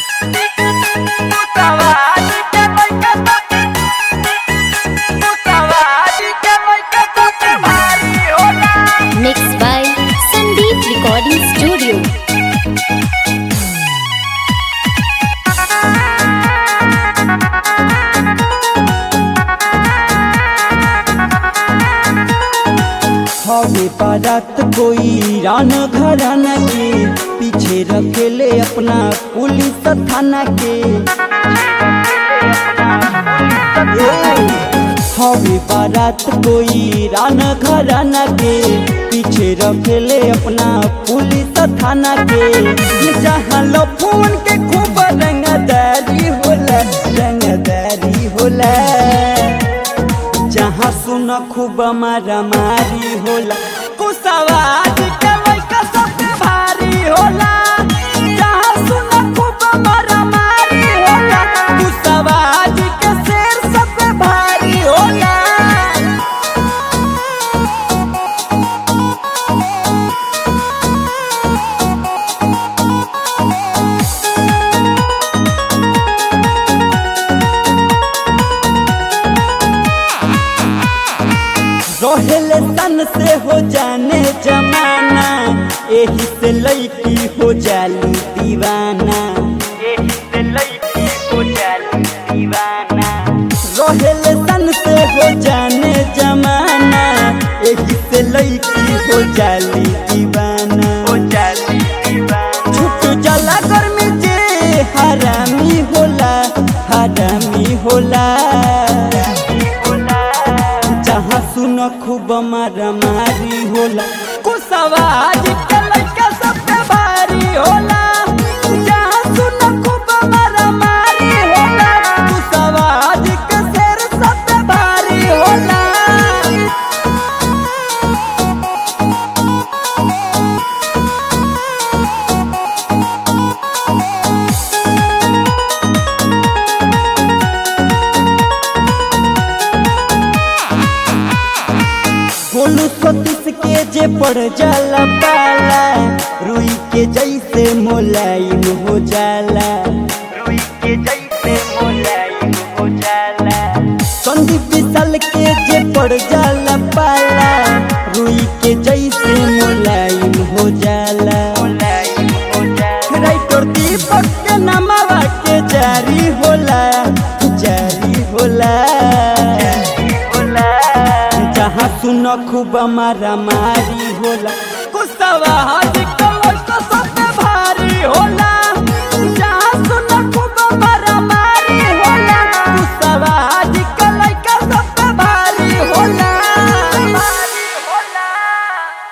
Mixed by Sandeep Recording Studio. हवे बारात कोई रान घराना के पीछे रखेले अपना पुलिस थाना के हवे बारात कोई रान घराना के पीछे रखेले अपना पुलिस थाना के जहाँ लो फोन के खूब रंगदारी होला रंगदारी होला जहाँ सुन खूब मारा मारी होला कुसवाज के लइका सबसे भारी होला जहाँ सुन खूब मारा मारी होला कुसवाज के शेर सबसे भारी होला रोहेले तन से हो जाने जमाना एही से लड़की हो जाली दीवाना एही से लड़की हो जाली दीवाना रोहेले तन से हो जाने जमाना एही से लड़की हो जाली दीवाना हो जाली दीवाना छुट जला गर्मी जे हरामी होला हरामी होला जहाँ सुन खूब मारा मारी होला कुसवाज के लइका सबसे भारी होला जहाँ सुन खूब मारा मारी होला कुसवाज के शेर सबसे भारी होला गोलू सतीश के जे पड़ जाला पाला रुई के जैसे मोलायम हो जाला रुई के जैसे मोलायम हो जाला संदीप विशाल के जे पड़ जाला पाला रुई के जैसे मोलायम हो जाला मोलायम हो जाला राइटर दीपक के नामवा के जारी होला जारी होला जहाँ सुन खूब मारा मारी होला कुसवा हाथ कमर तो सबसे भारी होला